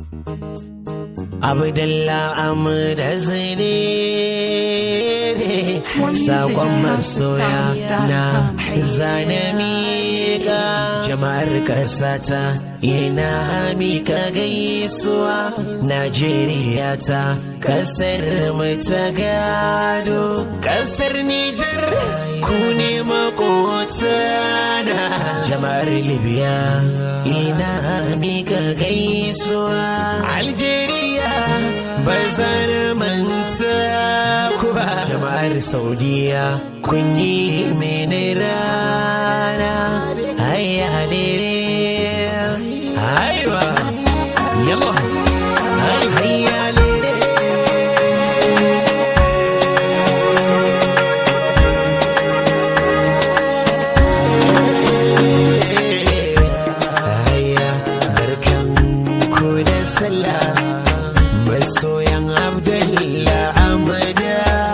Abdullah Amda Zinere Sakon masoya na zane miƙa Jama'ar ƙasata yana mika gaisuwa Najeriya ta ƙasar mu ta gado Ƙasar Nijar ku ne makotana Jama'ar Libya ina mika gaisuwa Algeria ba zan manta ku ba jama'ar saudiya kun yi mini rana hayya lere haiwa yalla hayya lere hayya barkan ku da sallah masoyan abdullah amada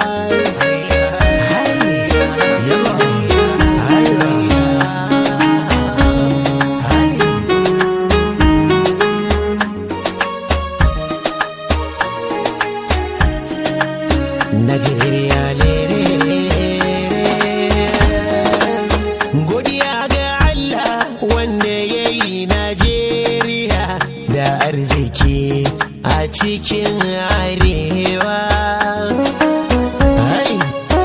Najeriya lere Godiya ga Allah wanda ya yi Najeriya da arziki a cikin arewa. Hai!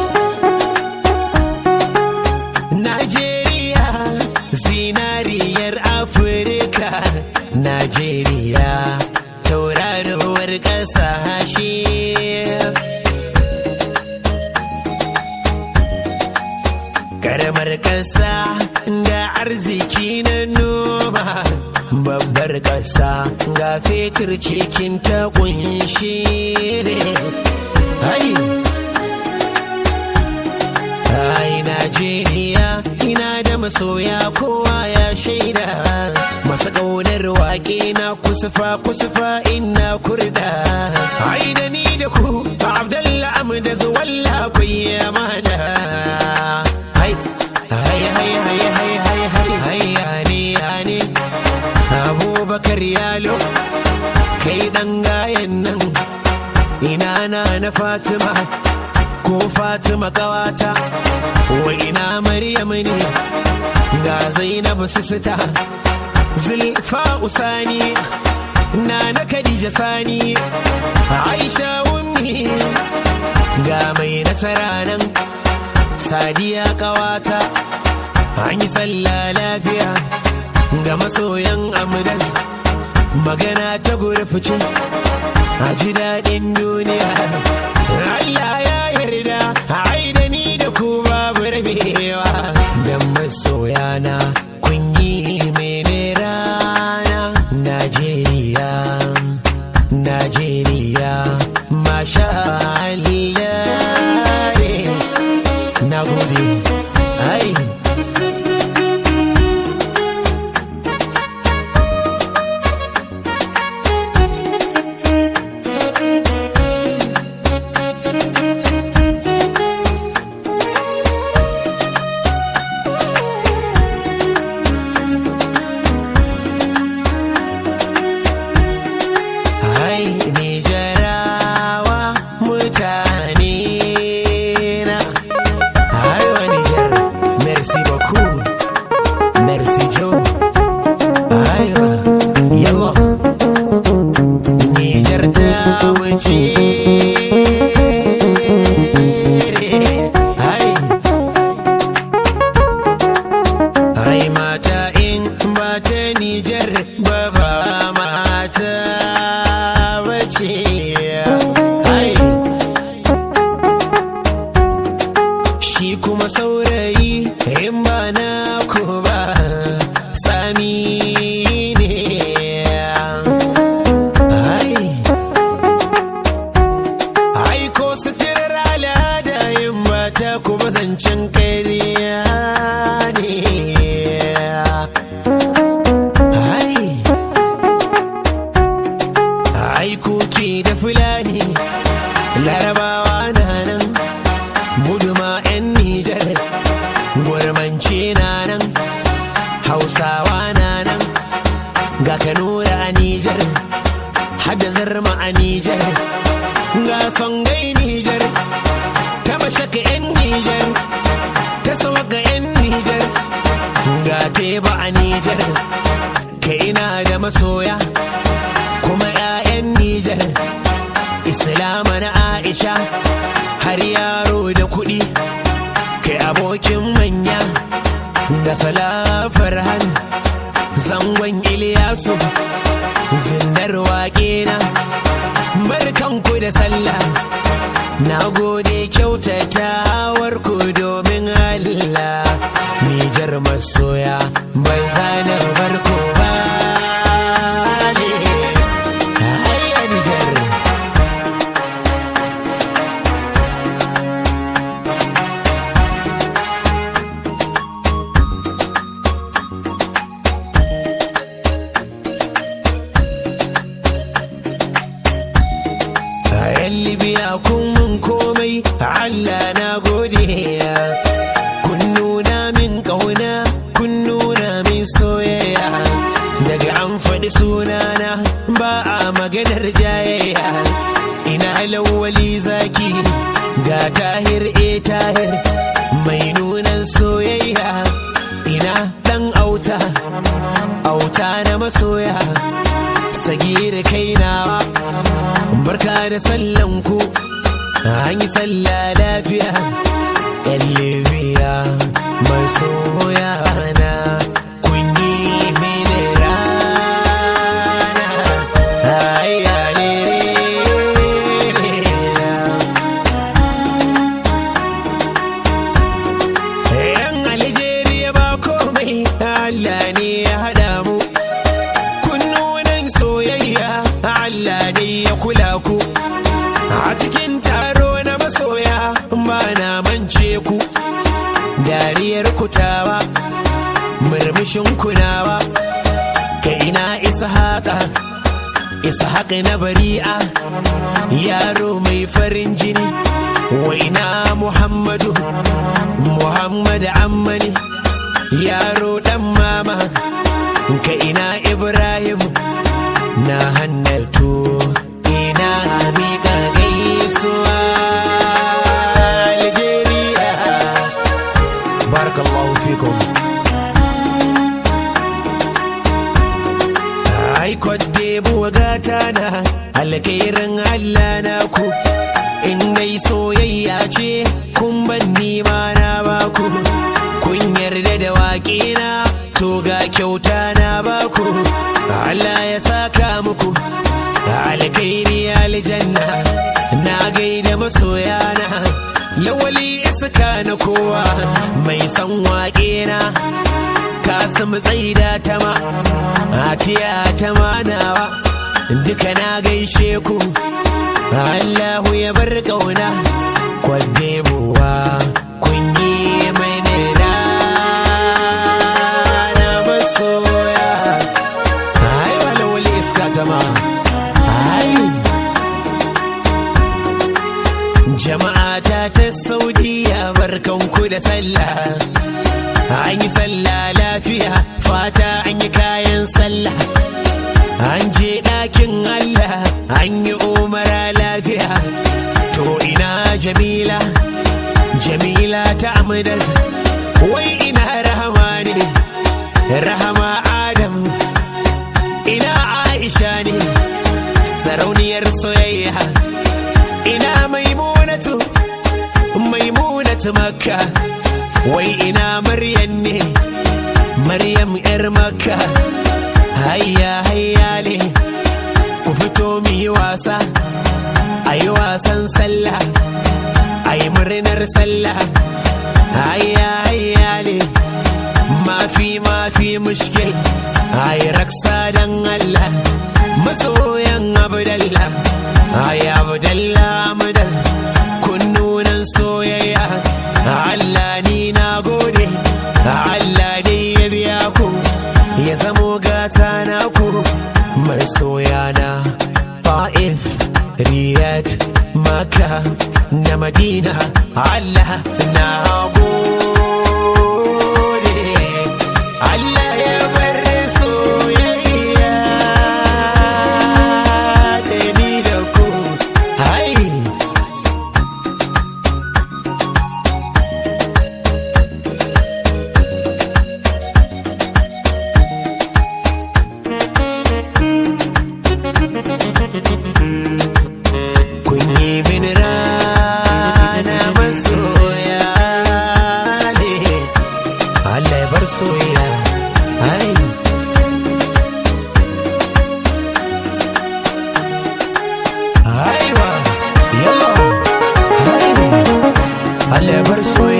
Najeriya zinariyar Afirka Najeriya tauraruwar ƙasashe. Karamar ƙasa ga arziki na noma babbar ƙasa ga fetur cikin ta kunshi Hai! Ai Najeriya ina da masoya kowa ya shaida masu ƙaunar waƙe na kusufa kusufa ina kurda ai da ni da ku Abdallah Amda zuwalla kuyi amana hai hai hai hai hai hai hai hai yani yani Abubakar Yalo kai dan gayan nan ina na na Fatima ko Fatima kawata wa ina Maryam ne ga Zainab sisita Zulfa Usani na na Khadija Sani Aisha Ummi ga mai nasara nan Sadiya kawata an yi sallah lafiya ga masoyan Amdas magana ta gurfice a ji daɗin duniya Allah ya yarda ai da ni da ku babu rabewa dan masoyana kun yi mene rana Najeriya Najeriya masha Allah na gode ai Hai Nijarawa mutane na Hai wa Nijar Merci beaucoup Merci Joe Hai wa Yallah Nijar ta wuce Hai Hai mata in ba ta Nijar ba ba mata bace Hai Shi kuma saurayi in ba na ku ba sami ne Hai Ai ko suturar al'ada yin mata kuma zancen kariya ne Ai Ai kuki da fulani larabawa na nan guduma 'yan Nijar gurmance na nan hausawa na nan ga kanura a Nijar hada zarma a Nijar ga songai Nijar ta mashaka 'yan Nijar ta sawaga 'yan Nijar ga teba a Nijar ka ina da masoya kuma 'ya'yan Nijar Islama na Aisha har yaro da kuɗi kai abokin manya da salafar han zangon Iliyasu zindar waƙe na barkanku da sallah na gode kyautatawar ku domin Allah Nijar masoya ban zana barko ba Hayya Nijar a yan libya kun mun komai allah na gode kun nuna min ƙauna kun nuna min soyayya daga an faɗi sunana ba a maganar jayayya ina lawali zaki ga tahir e tahir mai nunan soyayya ina ɗan auta auta na masoya sagir kainawa barka da sallan ku an yi sallah lafiya yan libya masoya na kun yi mini rana Ai, alele. yan Algeria ba komai Allah ne ya haɗa mu kunnunan soyayya Allah ne ya kula ku a cikin taro na masoya ba na mance ku dariyar kutawa murmushin kunawa ka ina isa haka isa haka na bari'a yaro mai farin jini wa ina muhammadu muhammad ammani yaro dan mama ka ina ibrahim na hannatu ina miƙa gaisuwa algeria barakallahu fikum ai kwadde buwa gata na alkairin allah na ku in dai soyayya ce kun ban nima na baku kun yarda da waƙe na to ga kyauta na baku Allah ya saka muku alkairi aljanna na gaida masoyana lawali iska na kowa mai san waƙe na kasim tsaida ta ma atiya ta manawa duka na gaishe ku Allahu ya bar ƙauna kwadde buwa kun yi mini rana masoya ai wala wali iska zama ai jama'a ta ta saudiya barkanku da sallah an yi sallah lafiya fata an yi kayan sallah an je ɗakin allah an yi umara lafiya to ina jamila jamila ta amdas wai ina rahama ne rahama adam ina aisha ne sarauniyar soyayya ina maimunatu maimunatu makka wai ina maryam ne maryam yar makka hayya hayya ne ku fito mu yi wasa a yi wasan sallah a yi murnar sallah hayya hayya ne mafi mafi mushkil a yi raksa dan Allah masoyan abdallah ay abdallah mudas kunnunan soyayya Allah ni na gode Allah dai ya biya ku ya zamo gata na ku mai soyana fa'if riyad maka na madina Allah na gode Allah ya bar soyayya alabar soyayya